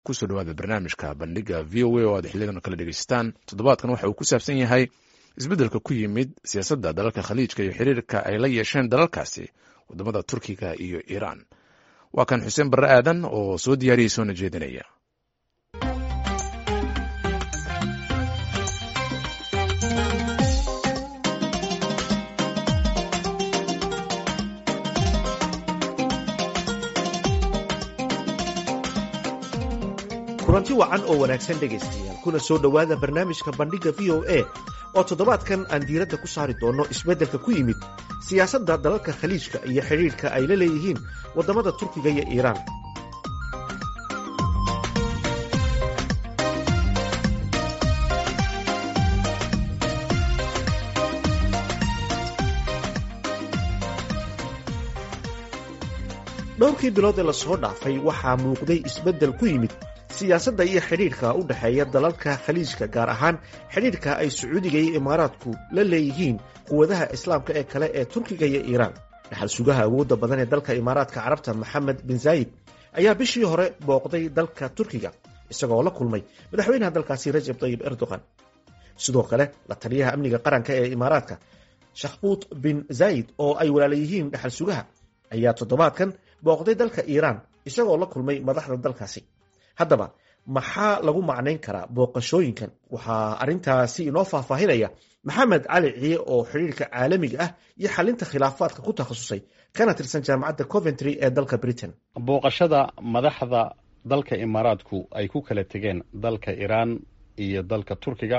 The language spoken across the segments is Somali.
kusoo dhawaada barnaamijka bandhiga v o a oo aad xiliyadan kala dhegeystaan toddobaadkan waxa uu ku saabsan yahay isbeddelka ku yimid siyaasadda dalalka khaliijka iyo xiriirka ay la yeesheen dalalkaasi waddamada turkiga iyo iiraan waa kan xuseen barre aadan oo soo diyaariyey soona jeedinaya kulanti wacan oo wanaagsan dhegaystayaal kuna soo dhowaada barnaamijka bandhigga v o a oo toddobaadkan aan diiradda ku saari doonno isbeddelka ku yimid siyaasadda dalalka khaliijka iyo xidhiidhka ay la leeyihiin waddamada turkiga iyo iiraan dhowrkii bilood ee lasoo dhaafay waxaa muuqday isbeddel ku yimid siyaasadda iyo xidhiidhka u dhexeeya dalalka khaliijka gaar ahaan xidhiidhka ay sacuudiga iyo imaaraadku la leeyihiin quwadaha islaamka ee kale ee turkiga iyo iiraan dhaxal sugaha awoodda badan ee dalka imaaraadka carabta maxamed bin zaayid ayaa bishii hore booqday dalka turkiga isagoo la kulmay madaxweynaha dalkaasi rajab tayib erdogan sidoo kale la taliyaha amniga qaranka ee imaaraadka shakhbuut bin zaayid oo ay walaala yihiin dhaxal sugaha ayaa toddobaadkan booqday dalka iiraan isagoo la kulmay madaxda dalkaasi haddaba maxaa lagu macnayn karaa booqashooyinkan waxaa arrintaasi inoo faahfaahinaya maxamed cali ciye oo xidhiirka caalamiga ah iyo xalinta khilaafaadka ku takhasusay kana tirsan jaamacadda coventry ee dalka britain booqashada madaxda dalka imaaraadku ay ku kala tegeen dalka iiraan iyo dalka turkiga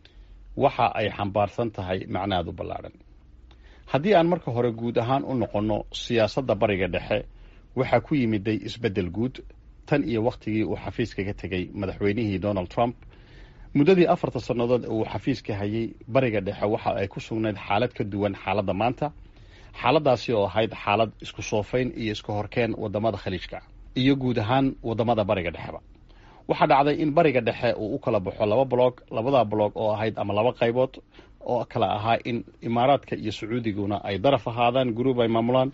waxa ay xambaarsan tahay macnaad u ballaadhan haddii aan marka hore guud ahaan u noqonno siyaasadda bariga dhexe waxaa ku yimiday isbeddel guud tan iyo wakhtigii uu xafiiska ka tegey madaxweynihii donald trump muddadii afarta sannadood ee uu xafiiska hayay bariga dhexe waxa ay ku sugnayd xaalad ka duwan xaaladda maanta xaaladdaasi oo ahayd xaalad isku soofayn iyo iska horkeen waddamada khaliijka iyo guud ahaan waddamada bariga dhexeba waxaa dhacday in bariga dhexe uu u kala baxo laba blog labada blog oo ahayd ama laba qaybood oo kala ahaa in imaaraadka iyo sacuudiguna ay daraf ahaadaan gruub ay maamulaan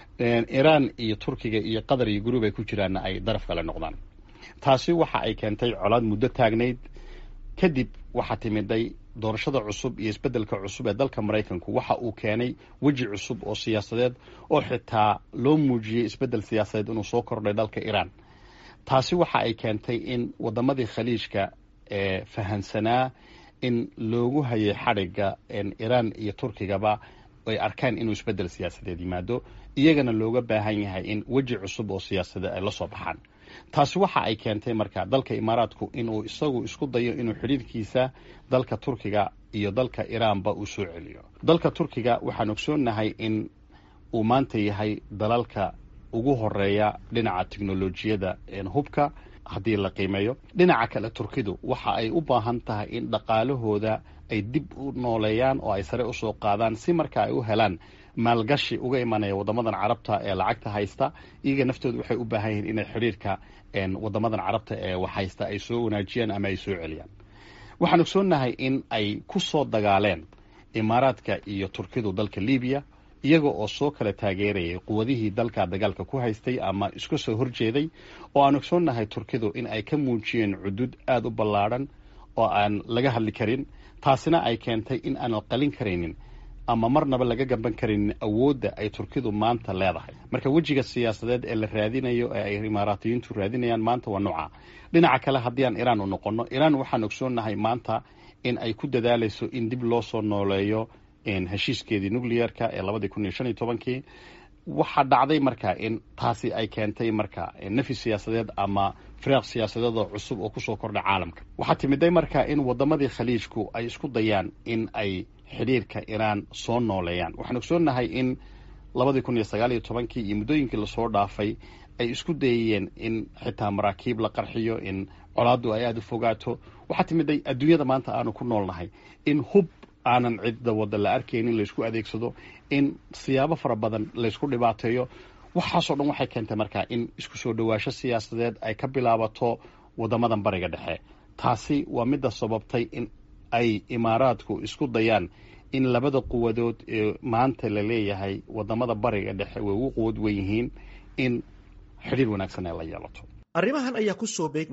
iiraan iyo turkiga iyo qatar iyo gruub ay ku jiraanna ay daraf kale noqdaan taasi waxa ay keentay colaad muddo taagnayd kadib waxaa timiday doorashada cusub iyo isbeddelka cusub ee dalka maraykanku waxa uu keenay weji cusub oo siyaasadeed oo xitaa loo muujiyey isbeddel siyaasadeed inuu soo kordhay dalka iiraan taasi waxa ay keentay in waddamadii khaliijka ee fahansanaa in loogu hayay xadhigga iiraan iyo turkigaba ay arkaan inuu isbeddel siyaasadeed yimaado iyagana looga baahan yahay in weji cusub oo siyaasadeed ay la soo baxaan taasi waxa ay keentay marka dalka imaaraadku inuu isagu isku dayo inuu xidhiirkiisa dalka turkiga iyo dalka iiraanba uu soo celiyo dalka turkiga waxaan ogsoonnahay in uu maanta yahay dalalka ugu horeeya dhinaca teknolojiyadda hubka haddii la qiimeeyo dhinaca kale turkidu waxa ay u baahan tahay in dhaqaalahooda ay dib u nooleeyaan oo ay sare usoo qaadaan si marka ay u helaan maalgashi uga imanaya waddamadan carabta ee lacagta haysta iyaga naftooda waxay u baahan yihiin inay xidhiirka waddamadan carabta ee wax haysta ay soo wanaajiyaan ama ay soo celiyaan waxaan ogsoonnahay in ay ku soo dagaaleen imaaraadka iyo turkidu dalka libiya iyaga oo soo kala taageerayay quwadihii dalka dagaalka ku haystay ama iska soo horjeeday oo aan ogsoonnahay turkidu in ay ka muujiyeen cudud aada u ballaadhan oo aan laga hadli karin taasina ay keentay in aan qalin karaynin ama marnaba laga gaban karaynin awoodda ay turkidu maanta leedahay marka wejiga siyaasadeed ee la raadinayo ee ay imaaraatiyiintu raadinayaan maanta waa nooca dhinaca kale haddii aan iiraan u noqonno iiraan waxaan ogsoonnahay maanta in ay ku dadaalayso in dib loo soo nooleeyo heshiiskeedii nuclearka ee labadii kun iyo shan iyo tobankii waxaa dhacday marka in taasi ay keentay marka nafi siyaasadeed ama firaaq siyaasadeed oo cusub oo kusoo kordha caalamka waxaa timiday marka in waddamadii khaliijku ay isku dayaan in ay xidhiirka iiraan soo nooleeyaan waxaan ogsoonnahay in labadii kun iyo sagaal iyo tobankii iyo muddooyinkii lasoo dhaafay ay isku dayayeen in xitaa maraakiib la qarxiyo in colaaddu ay aada u fogaato waxaa timiday adduunyada maanta aanu ku noolnahay in hub aanan cidda wadda la arkaynin laysku adeegsado in siyaabo fara badan laysku dhibaateeyo waxaasoo dhan waxay keentay markaa in isku soo dhowaasho siyaasadeed ay ka bilaabato waddamadan bariga dhexe taasi waa midda sababtay in ay imaaraadku isku dayaan in labada quwadood ee maanta la leeyahay wadamada bariga dhexe way ugu quwad wen yihiin in xidhiir wanaagsan ay la yeelato arrimahan ayaa ku soo beegmaya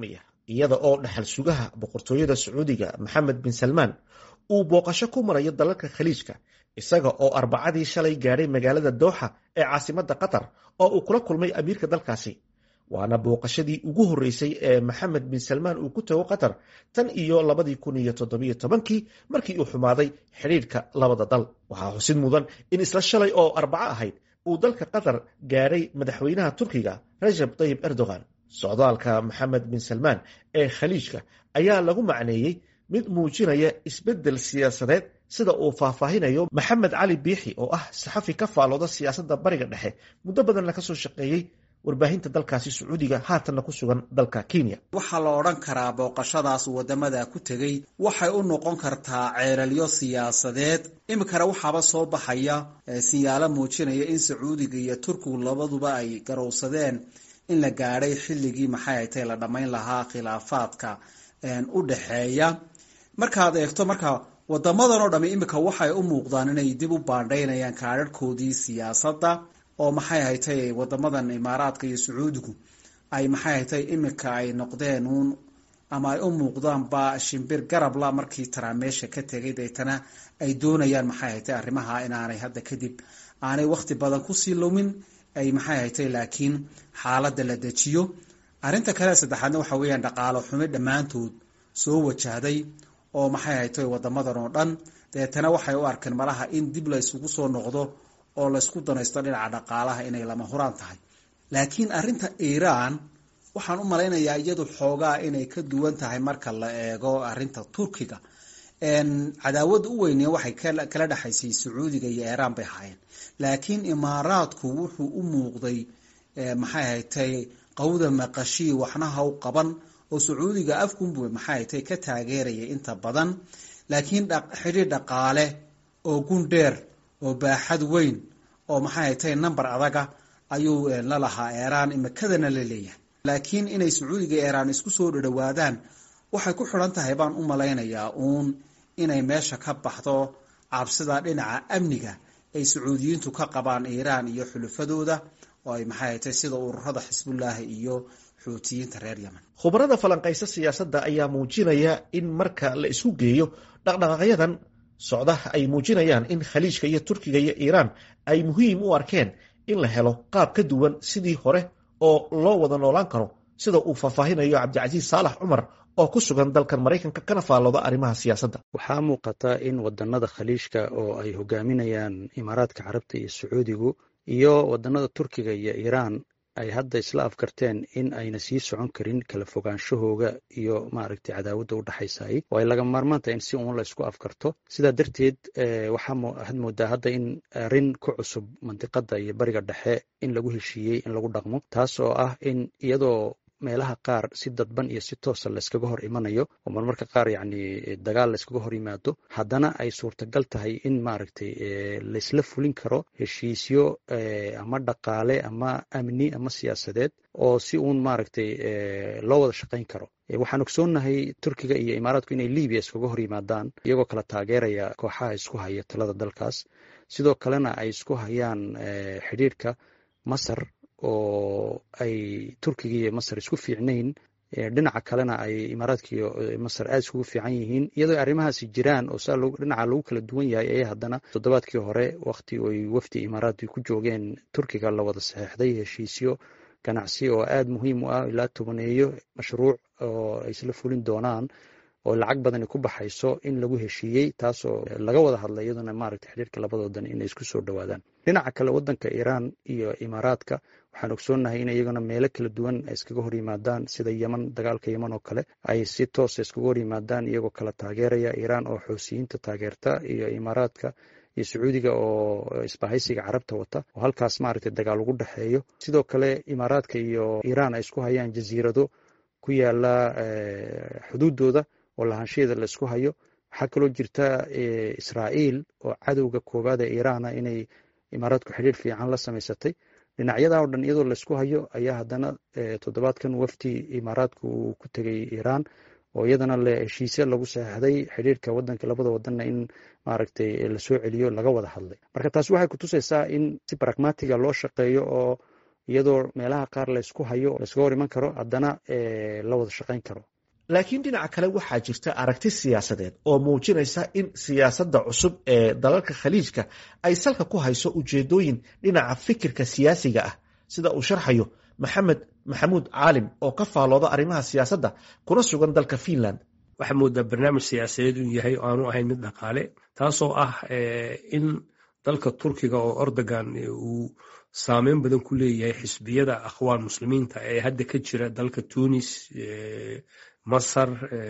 iyada oo dhaxal sugaha boqortooyada sacuudiga maxamed bin salmaan uu booqasho ku marayo dalalka khaliijka isaga oo arbacadii shalay gaadhay magaalada dooxa ee caasimadda qatar oo uu kula kulmay amiirka dalkaasi waana booqashadii ugu horreysay ee maxamed bin salmaan uu ku tago qatar tan iyo labadii kun iyo toddobiyo tobankii markii uu xumaaday xidhiidhka labada dal waxaa xusid mudan in isla shalay oo arbaco ahayd uu dalka qatar gaadhay madaxweynaha turkiga rajab tayib erdogan socdaalka maxamed bin salmaan ee khaliijka ayaa lagu macneeyey mid muujinaya isbeddel siyaasadeed sida uu faahfaahinayo maxamed cali biixi oo ah saxafi ka faalooda siyaasadda bariga dhexe muddo badanna kasoo shaqeeyey warbaahinta dalkaasi sacuudiga haatanna ku sugan dalka kenya waxaa la odhan karaa booqashadaas wadamada ku tegey waxay u noqon kartaa ceelalyo siyaasadeed iminkana waxaaba soo baxaya sinyaalo muujinaya in sacuudiga iyo turkigu labaduba ay garowsadeen in la gaadhay xilligii maxay haytay la dhammayn lahaa khilaafaadka u dhexeeya markaad eegto marka wadamadan oo dhami iminka waxay u muuqdaan inay dib u baandhaynayaan kaadharhkoodii siyaasadda oo maxay haytay wadamadan imaaraadka iyo sacuudigu ay maxay haytay iminka ay noqdeen uun ama ay u muuqdaanba shimbir garabla markii taraa meesha ka tegay deetana ay doonayaan maxay haytay arrimaha inaanay hadda kadib aanay wakhti badan kusii lumin ay maxay haytay laakiin xaaladda la dejiyo arrinta kale saddexaadna waxa weeyaan dhaqaalo xumi dhammaantood soo wajahday oo maxay haytay wadamadan oo dhan deetana waxay u arkeen malaha in dib la isugu soo noqdo oo laysku danaysto dhinaca dhaqaalaha inay lama huraan tahay laakiin arrinta iiraan waxaan u malaynayaa iyadu xoogaa inay ka duwan tahay marka la eego arrinta turkiga cadaawadda u weyne waxay kala dhexaysay sacuudiga iyo iiraan bay ahaayeen laakiin imaaraadku wuxuu u muuqday maxay haytay qawda maqashii waxnaha u qaban oo sacuudiga afkunbu maxay haytay ka taageerayay inta badan laakiin xidhiir dhaqaale oo gundheer oo baaxad weyn oo maxay haytay number adaga ayuu la lahaa iiraan imikadana la leeyahay laakiin inay sacuudiga iiraan isku soo dhadhawaadaan waxay ku xidhan tahay baan u malaynayaa uun inay meesha ka baxdo cabsida dhinaca amniga ay sacuudiyiintu ka qabaan iiraan iyo xulufadooda oo ay maxay haytay sida ururada xisbullaahi iyo xuutiyiinta reer yemen khubarada falanqaysa siyaasadda ayaa muujinaya in marka la isku geeyo dhaqdhaqaaqyadan socda ay muujinayaan in khaliijka iyo turkiga iyo iiraan ay muhiim u arkeen in la helo qaab ka duwan sidii hore oo loo wada noolaan karo sida uu faahfaahinayo cabdicasiis saalax cumar oo ku sugan dalkan maraykanka kana faallooda arrimaha siyaasadda waxaa muuqata in wadanada khaliijka oo ay hogaaminayaan imaaraadka carabta iyo sacuudigu iyo wadanada turkiga iyo iiraan ay hadda isla afgarteen in ayna sii socon karin kala fogaanshahooga iyo maaragtay cadaawadda u dhexaysay oo ay laga maarmaan tahay in si uun la isku afgarto sidaa darteed waxaad moodaa hadda in arrin ku cusub mandiqadda iyo bariga dhexe in lagu heshiiyey in lagu dhaqmo taas oo ah in iyadoo meelaha qaar si dadban iyo si toosa layskaga hor imanayo oo marmarka qaar yacni dagaal layskaga hor yimaado haddana ay suurtagal tahay in maaragtay laysla fulin karo heshiisyo ama dhaqaale ama amni ama siyaasadeed oo si uun maaragtay loo wada shaqayn karo waxaan ogsoonnahay turkiga iyo imaaraadku inay libiya iskaga hor yimaadaan iyagoo kala taageeraya kooxaha isku haya talada dalkaas sidoo kalena ay isku hayaan xidhiirka masar oo ay turkiga iyo masar isku fiicnayn dhinaca kalena ay imaaraadka iyo masar aada iskugu fiican yihiin iyadoo arrimahaasi jiraan oo saa dhinaca lagu kala duwan yahay ayaa haddana toddobaadkii hore wakti ay wafdi imaaraadki ku joogeen turkiga la wada saxeixday heshiisyo ganacsi oo aada muhiim u ah ilaa tobaneeyo mashruuc oo ay isla fulin doonaan oo lacag badani ku baxayso in lagu heshiiyey taasoo laga wada hadlay iyaduna maaragtay xiriirka labadoodan inay isku soo dhowaadaan dhinaca kale wadanka iiraan iyo imaaraadka waxaan ogsoonnahay in iyaguna meelo kala duwan ay iskaga hor yimaadaan sida yeman dagaalka yeman oo kale ay si toosa iskaga hor yimaadaan iyagoo kala taageeraya iiraan oo xoosiyiinta taageerta iyo imaaraadka iyo sacuudiga oo isbahaysiga carabta wata oo halkaas maaragtay dagaal ugu dhexeeyo sidoo kale imaaraadka iyo iiraan ay isku hayaan jasiirado ku yaala xuduudooda oo lahaanshaheeda la isku hayo waxaa kaloo jirta israa'iil oo cadowga koowaad ee iiraana inay imaaraadku xidhiir fiican la samaysatay dhinacyadaa oo dhan iyadoo laysku hayo ayaa haddana toddobaadkan wafdi imaaraadku uu ku tegay iiraan oo iyadana le heshiisya lagu saxeixday xidhiirka wadanka labada wadanna in maaragtay lasoo celiyo laga wada hadlay marka taasi waxay kutusaysaa in si pragmatiga loo shaqeeyo oo iyadoo meelaha qaar laysku hayo layskaga hor iman karo haddana la wada shaqayn karo laakiin dhinaca kale waxaa jirta aragti siyaasadeed oo muujinaysa in siyaasadda cusub ee dalalka khaliijka ay salka ku hayso ujeedooyin dhinaca fikirka siyaasiga ah sida uu sharxayo maxamed maxamuud caalim oo ka faalooda arrimaha siyaasadda kuna sugan dalka finland waxaa moodaa barnaamij siyaasadeed inuu yahay oo aanu ahayn mid dhaqaale taasoo ah in dalka turkiga oo ordogan uu saameyn badan ku leeyahay xisbiyada akhwaan muslimiinta ee hadda ka jira dalka tunis masar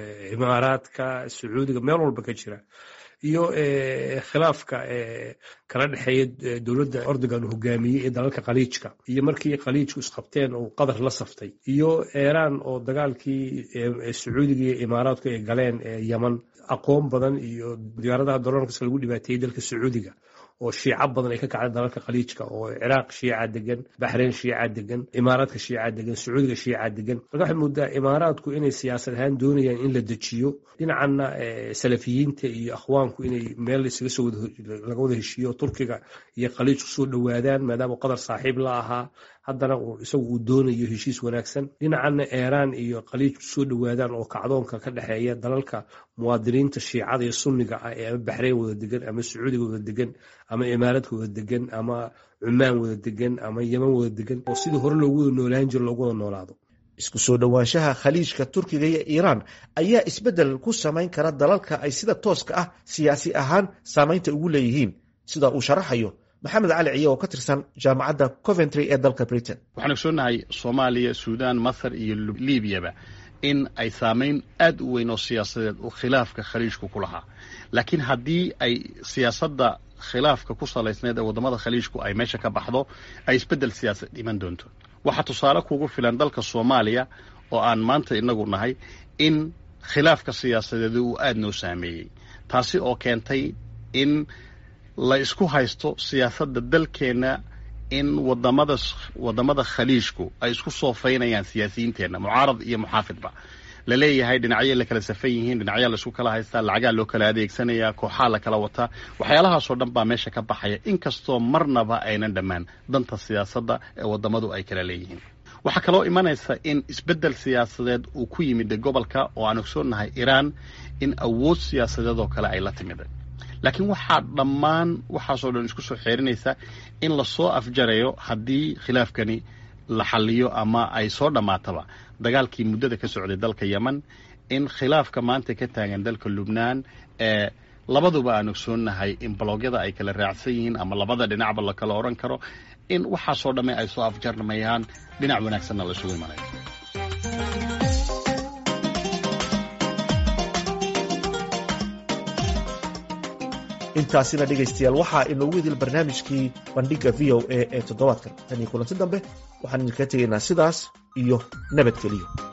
imaaraadka sacuudiga meel walba ka jira iyo khilaafka kala dhexeeya dowladda ordogan hogaamiyey ee dalalka khaliijka iyo markii khaliijku isqabteen uu qatar la saftay iyo iiraan oo dagaalkii sacuudiga iyo imaaraadku ay galeen yeman aqoon badan iyo diyaaradaha doloonkas lagu dhibaateeyey dalka sacuudiga oo shiico badan ay ka kacda dalalka khaliijka oo ciraaq shiica degan baxreyn shiica degan imaaraadka shiica degan sacuudiga shiica degan marka waxay moodaa imaaraadku inay siyaasad ahaan doonayaan in la dejiyo dhinacanna salafiyiinta iyo akhwaanku inay meel isaga soo laga wada heshiiyo turkiga iyo khaliijku soo dhowaadaan maadaama qatar saaxiib la ahaa haddana isagu uu doonayo heshiis wanaagsan dhinacanna iiraan iyo khaliijku soo dhowaadaan oo kacdoonka ka dhexeeya dalalka muwaadiniinta shiicada iyo sunniga ah ee ama baxreyn wada degan ama sacuudiga wada degan ama imaaraadka wada degan ama cumaan wada degan ama yeman wada degan oo sidii hore loogu wada noolaan jiro loogu wada noolaado isku soo dhowaanshaha khaliijka turkiga iyo iiraan ayaa isbeddel ku samayn kara dalalka ay sida tooska ah siyaasi ahaan saamaynta ugu leeyihiin sida uu sharaxayo maxamed cali ciye oo ka tirsan jaamacadda coventry ee dalka britain waxaan ogsoonnahay soomaaliya suudaan masar iyo liibiyaba in ay saamayn aad u weyn oo siyaasadeed uu khilaafka khaliijku ku lahaa laakiin haddii ay siyaasadda khilaafka ku salaysneed ee waddamada khaliijku ay meesha ka baxdo ay isbeddel siyaasadeed iman doonto waxaa tusaale kugu filan dalka soomaaliya oo aan maanta inagu nahay in khilaafka siyaasadeed uu aad noo saameeyey taasi oo keentay in la isku haysto siyaasadda dalkeenna in wadamada waddamada khaliijku ay isku soofaynayaan siyaasiyiinteenna mucaarad iyo muxaafidba la leeyahay dhinacyo la kala safan yihiin dhinacyaa la isku kala haystaa lacagaa loo kala adeegsanayaa kooxaa la kala wataa waxyaalahaasoo dhan baa meesha ka baxaya inkastoo marnaba aynan dhammaan danta siyaasadda ee waddamadu ay kala leeyihiin waxaa kaloo imanaysa in isbeddel siyaasadeed uu ku yimid gobolka oo aan ogsoonnahay iiraan in awood siyaasadeed oo kale ay la timida laakiin waxaa dhammaan waxaasoo dhan isku soo xeerinaysa in lasoo afjarayo haddii khilaafkani la xalliyo ama ay soo dhammaataba dagaalkii muddada ka socday dalka yemen in khilaafka maanta ka taagan dalka lubnaan ee labaduba aan ogsoonnahay in baloogyada ay kala raacsan yihiin ama labada dhinacba la kala odhan karo in waxaasoo dhamme ay soo afjarmayaan dhinac wanaagsanna la isugu imanayo intaasina dhegaystayaal waxaa inoogu idil barnaamijkii bandhigga v o a ee toddobaadkan tan iyo kulanti dambe waxaan idinkaga tegaynaa sidaas iyo nabadgeliyo